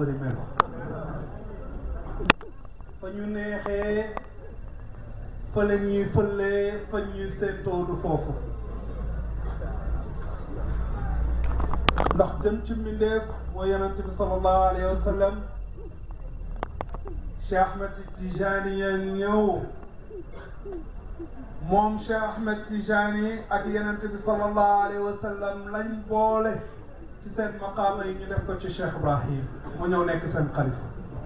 bëri melo fa ñu neexee fa la ñuy fëlee fa ñuy seentoo du foofu ndax gën ci mbindeef mooy yonent bi sallallahu alayhi wa sallam Cheikh Ahmed Tijani ya ñëw moom Cheikh Ahmed Tijani ak yonent bi sallallahu alayhi wa sallam lañ boole ci seen maqaama yi ñu def ko ci Cheikh Ibrahim mu ñëw nekk seen xalifa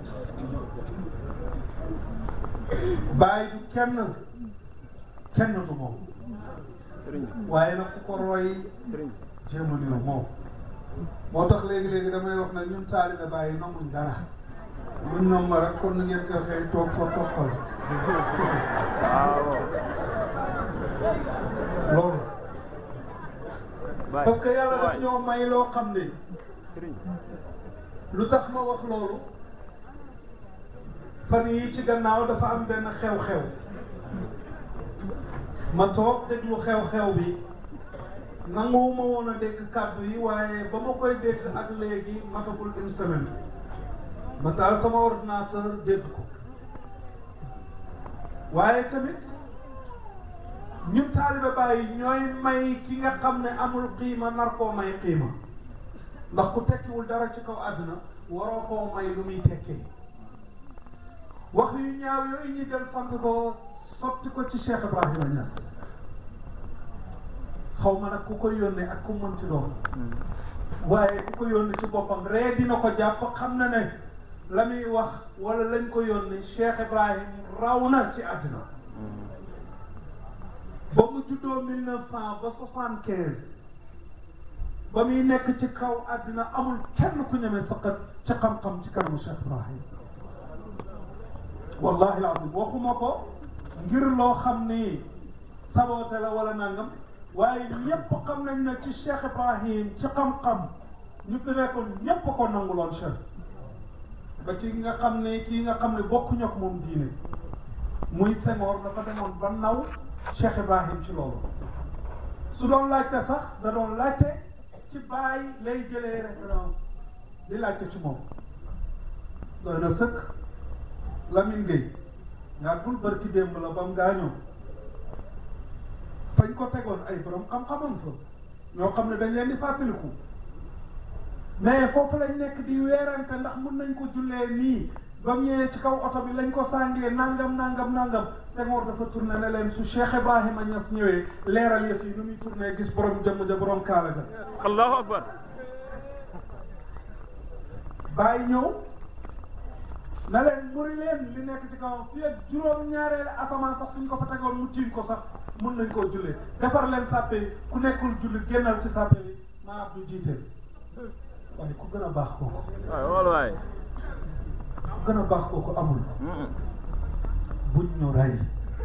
bàyyi du kenn kenn du moom waaye nag ku ko roy jéem a niru moom moo tax léegi-léegi damay wax ne ñun taalibe bàyyi namuñ dara buñ nam ma rek kon na ngeen ko xëy toog fa toqal loolu parce que yàlla daf ñoo may loo xam ne lu tax ma wax loolu fan yi ci gannaaw dafa am benn xew-xew ma toog déglu xew-xew bi nanguwuma woon a dégg kàddu yi waaye ba ma koy dégg ak léegi matagul une semaine ma taal sama ordinateur dégg ko waaye tamit ñun taalibe bàyyi ñooy may ki nga xam ne amul qiima nar koo may qiima ndax ku tekkiwul dara ci kaw àdduna waroo koo may lu muy tekkee wax yu ñaaw yooyu ñu jël sant ko sotti ko ci Cheikh Ibrahima Niass xaw ma nag ku ko yónnee ak ku mënti doon waaye ku ko yónnee ci boppam ree dina ko jàpp xam na ne la muy wax wala lañ ko yónnee Cheikh Ibrahim raw na ci àddina ba mu juddoo mille neuf cent ba soixante quinze ba muy nekk ci kaw àddina amul kenn ku ñemee saqat ci xam-xam ci kanamu Cheikh Ibrahim wallahi alazim waxuma ko ngir loo xam ni saboote la wala nangam waaye ñëpp xam nañ ne ci Cheikh Ibrahim ci xam-xam ñu fi nekkoon ñëpp ko nanguloon Cheikh ba ci nga xam ne kii nga xam ne bokkuñu ak moom diine muy Senghor dafa demoon ba naw Cheikh Ibrahim ci loolu su doon laajte sax da doon laajte ci bàyyi lay jëlee référence di laajte ci moom doy na sëkk Lamine Gueye yàggul barki démb la ba mu gaañoo fañ ko tegoon ay borom xam-xamam fa ñoo xam ne dañ leen di fàttaliku mais foofu lañ nekk di weerante ndax mën nañ ko jullee nii ba mu ñëwee ci kaw oto bi lañ ko sàngee nangam nangam nangam Senghor dafa tourné ne leen su Cheikh Ibrahima Niass ñëwee leeral yëf yi nu muy tourné gis borom jëmm ja borom kaala ga allahu akbar bàyyi ñëw na leen muri leen li nekk ci kawam fii ak juróom-ñaareelu asamaan sax suñ ko fa tegoon mu tiim ko sax mun nañ koo jullee defar leen sàppe yi ku nekkul julli génnal ci sàppe yi maa ab du jiite waaye ku gën a baax kooku waay wala waay ku gën a baax kooku amul buñ ñu rey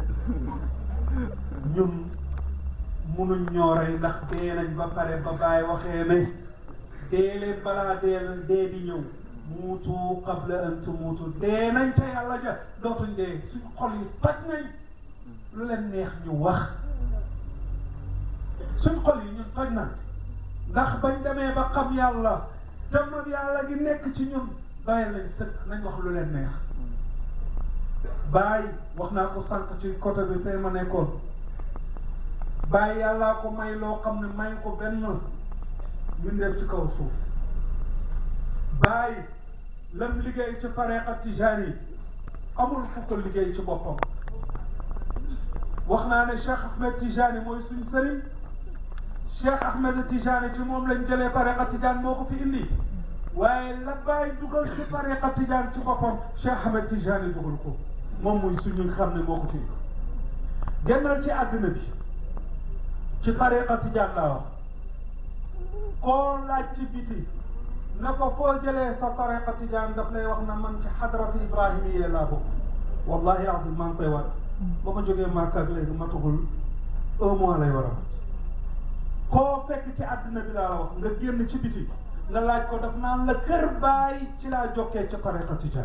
ñun munuñ ñoo rey ndax dee nañ ba pare ba bàyyi waxee ne dee leen balaa dee dee di ñëw muutu qabla an tumuutu dee nañ ca yàlla ja dootuñ dee suñ xol yi toj nañ lu leen neex ñu wax suñ xol yi ñun toj na ndax bañ demee ba xam yàlla jëmm yàlla gi nekk ci ñun bàyyi lañ sëkk nañ wax lu leen neex bàyyi wax naa ko sànq ci côté bi fee ma nekkoon bàyyi yàllaa ko may loo xam ne may ko benn mbindeef ci kaw suuf bàyyi lam liggéey ci tariqa tijaani amul fu ko liggéey ci boppam wax naa ne Cheikh Ahmed Tijani mooy suñ sëriñ Cheikh Ahmed Tijani ci moom lañ jëlee tariqa tijaan moo ko fi indi waaye la bàyyi dugal ci tariqa tijaan ci boppam Cheikh Ahmed Tijani dugal ko moom muy suñu xam ne moo ko fi indi gennal ci àddina bi ci tariqa tijaan laa wax koo laaj ci biti na ko foo jëlee sa tariqa tijaan daf lay wax na man ci xadrati ibrahima yee laa bokk wallahi azim maa ngi koy waat ba ma jógee Màkka ak léegi matugul un mois lay war a mat koo fekk ci àddina bi laa la wax nga génn ci biti nga laaj ko daf naan la kër baay ci laa jokkee ci tariqa tijaan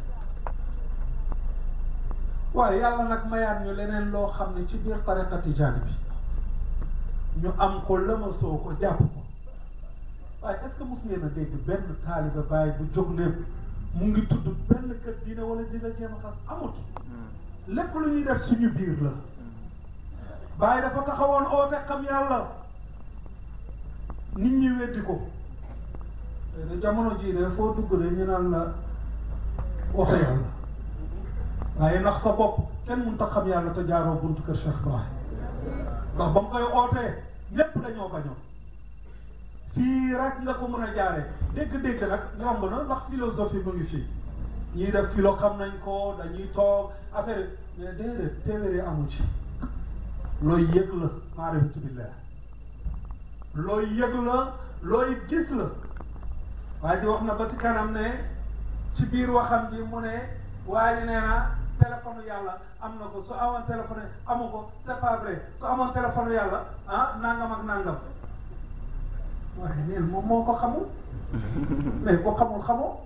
waaye yàlla nag mayaat ñu leneen loo xam ne ci biir tariqa tijaan bi ñu am ko lëmasoo ko jàpp ko waaye est-ce que mos ngeen a dégg benn taaliba Baay bu jóg ne mu ngi tudd benn kër diine wala dina jéem a xas amut lépp lu ñuy def suñu biir la Baay dafa taxawoon oote xam yàlla nit ñi weddi ko te jamono jii de foo dugg de ñu naan la wax yàlla waaye ndax sa bopp kenn mënut a xam yàlla te jaaroo buntu kër Cheikh Ibrahim ndax ba mu koy ootee ñépp dañoo bañoon fii rek nga ko mën a jaaree dégg-dégg nag yomb na ndax philosophie mu ngi fii ñii def philo xam nañ ko dañuy toog affaire mais déedéet téeméeri amu ci looy yëg la maarifatu billah looy yëg la looy gis la waaye di wax na ba ci kanam ne ci biir waxam ji mu ne waaye nee na téléphone yàlla am na ko su amoon téléphone amu ko c'est pas vrai su amoon téléphone yàlla ah nangam ak nangam waaye neen moom moo ko xamul mais ko xamul xamoo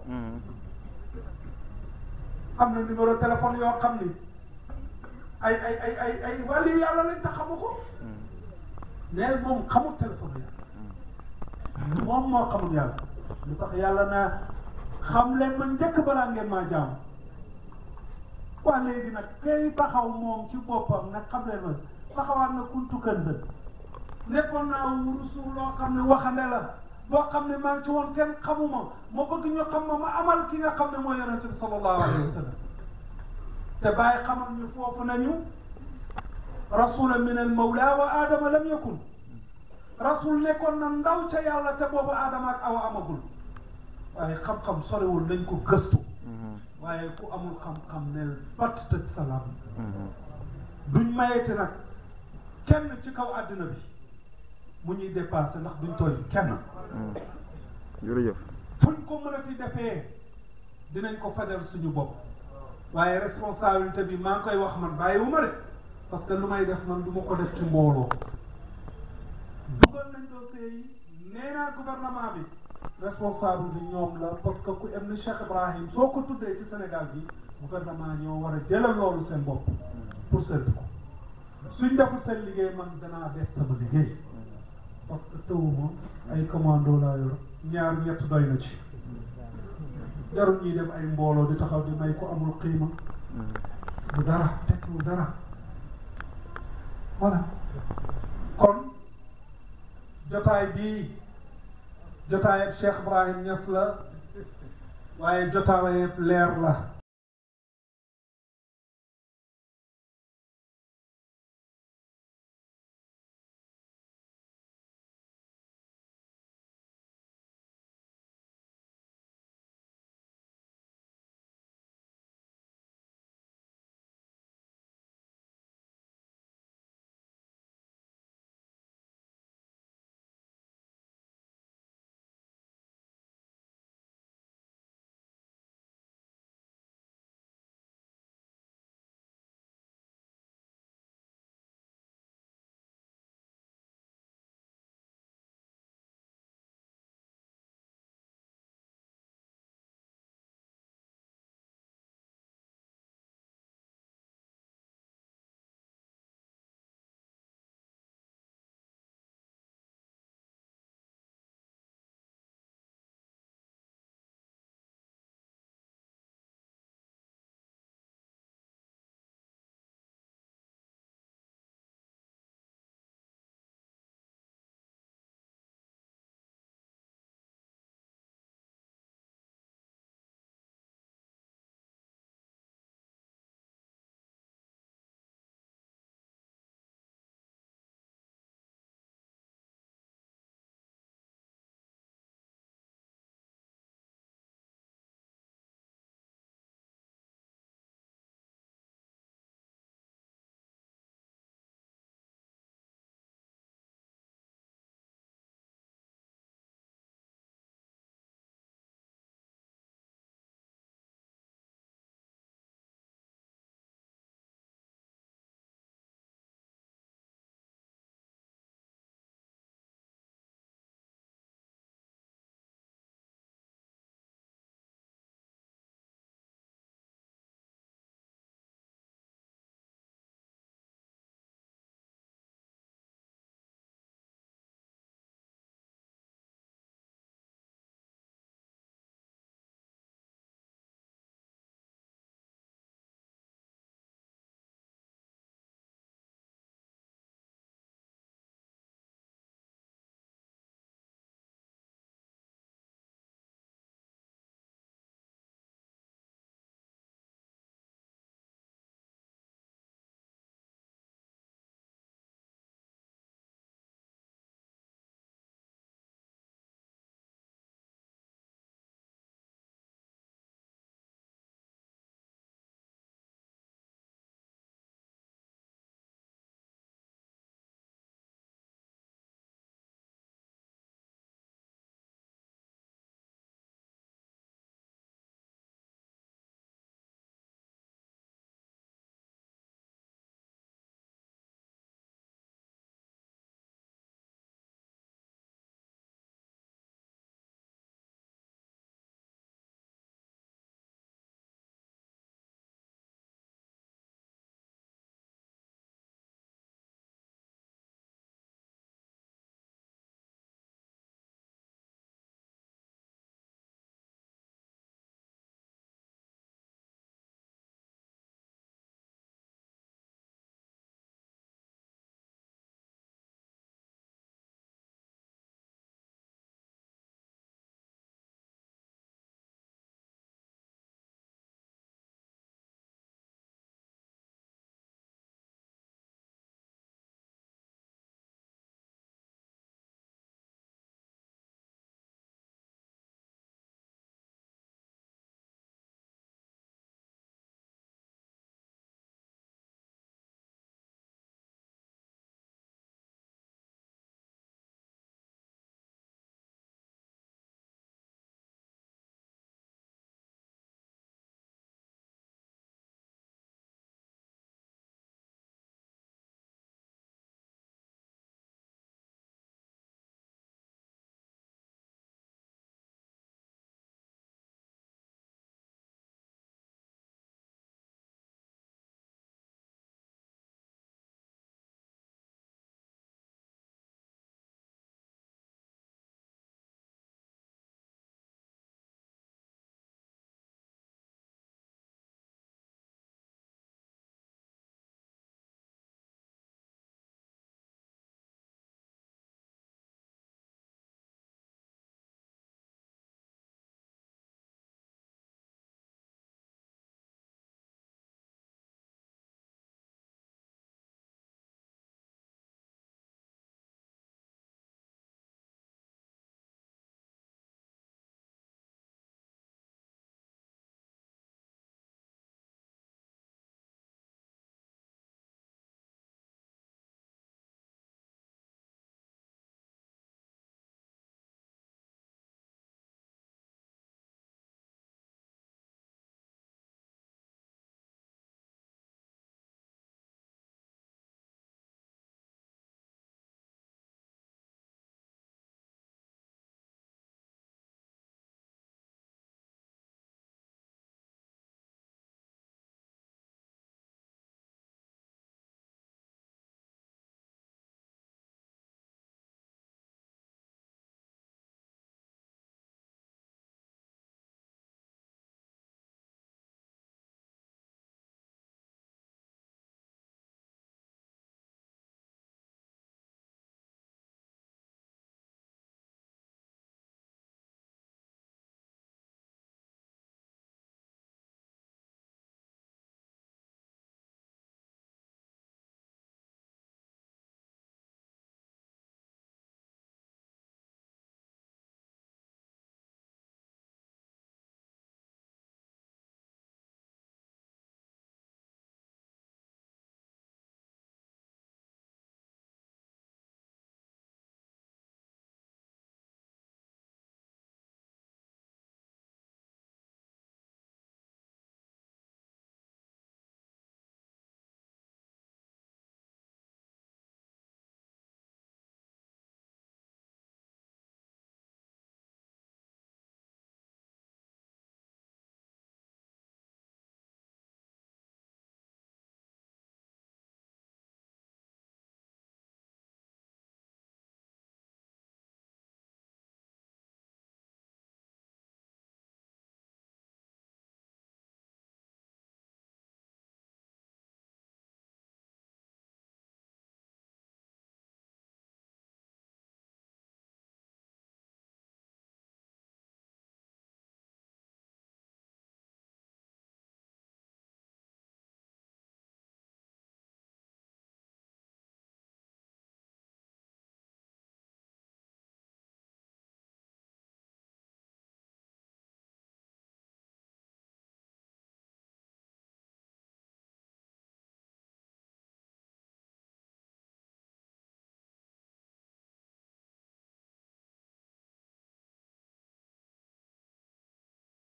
am na numéro téléphone yoo xam ni ay ay ay ay ay wàllu yàlla lañ tax xamu ko neen moom xamul téléphone yàlla moom moo xamul yàlla lu tax yàlla naa xam leen ma njëkk balaa ngeen maa jaam waa léegi nag kay taxaw moom ci boppam nag xam leen ma taxawaat na kuntu kënzën nekkoon naa wurusu loo xam ne waxande la boo xam ne maa ngi ci woon kenn xamuma ma bëgg ñu xam ma ma amal ki nga xam ne mooy yonente bi sallallahu alayhi wa sallam te bàyyi xamal ñu foofu nañu rasula min al mawla wa aadama lam yakun rasul nekkoon na ndaw ca yàlla te boobu aadama ak awa amagul waaye xam-xam soriwul nañ ko gëstu waaye ku amul xam-xam ne bat tëj salaam duñ mayete nag kenn ci kaw àddina bi mu ñuy dépassé ndax duñ tooñ kenn jërëjëf fuñ ko mënati defee dinañ ko fajal suñu bopp waaye responsabilité bi maa ngi koy wax man bàyyi wu ma de parce que lu may def man du ma ko def ci mbooloo dugal nañ dossier yi nee naa gouvernement bi responsable bi ñoom la parce que ku em ni Cheikh Ibrahim soo ko tuddee ci Sénégal bi gouvernement ñoo war a jëlal loolu seen bopp pour seetlu ko suñ deful seen liggéey man danaa def sama liggéey parce que tawuma ay commando laa yor ñaar ñett doy na ci jarul ñuy dem ay mbooloo di taxaw di may ko amul xiima du dara tekkiwul dara voilà kon jotaay bii jotaayab Cheikh Ibrahim Niass la waaye jotaayab leer la